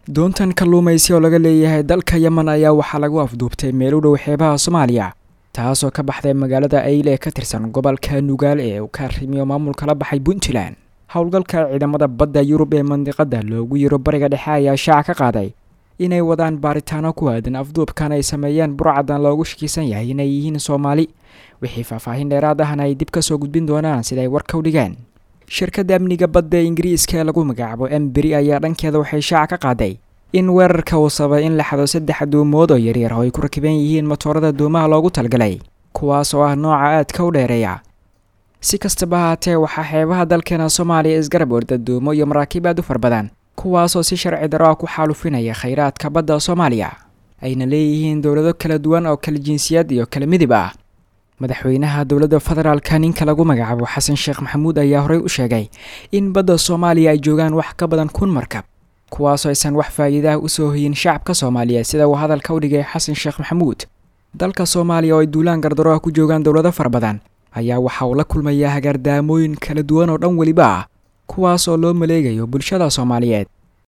doontan kalluumaysi oo laga leeyahay dalka yemen ayaa waxaa lagu afduubtay meel u dhow xeebaha soomaaliya taasoo ka baxday magaalada ayl ee ka tirsan gobolka nugaal ee uu ka arrimiyo maamulka la baxay puntland howlgalka ciidamada badda yurub ee mandiqada loogu yiro bariga dhexe ayaa shaaca ka qaaday inay wadaan baaritaano ku aadan afduubkan ay sameeyeen burcadan loogu shakiisan yahay inay yihiin soomaali wixii faahfaahin dheeraad ahna ay dib ka soo gudbin doonaan siday warka u dhigeen shirkadda amniga badda ee ingiriiska ee lagu magacaabo emberi ayaa dhankeeda waxay shaaca ka qaaday in weerarka uu sabay in la xado saddex duumood oo yaryar oo ay ku rakiban yihiin matoorada duumaha loogu talgalay kuwaas oo ah nooca aadka u dheereeya si kastaba haatee waxaa xeebaha dalkeena soomaaliya isgarab orda duumo iyo maraakiib aad u far badan kuwaasoo si sharci daro ah ku xaalufinaya khayraadka badda soomaaliya ayna leeyihiin dowlado kala duwan oo kala jinsiyad iyo kala midib ah madaxweynaha dowladda federaalka ninka lagu magacaabo xasan sheekh maxamuud ayaa horey u sheegay in badda soomaaliya ay joogaan wax ka badan kun markab kuwaasoo aysan wax faa'iidaah usoo hoyin shacabka soomaaliyeed sida uu hadalka u dhigay xasan sheekh maxamuud dalka soomaaliya oo ay duulaan gardaro ah ku joogaan dowlado fara badan ayaa waxa uu la kulmayaa hagaardaamooyin kala duwan oo dhan weliba ah kuwaas oo loo maleegayo bulshada soomaaliyeed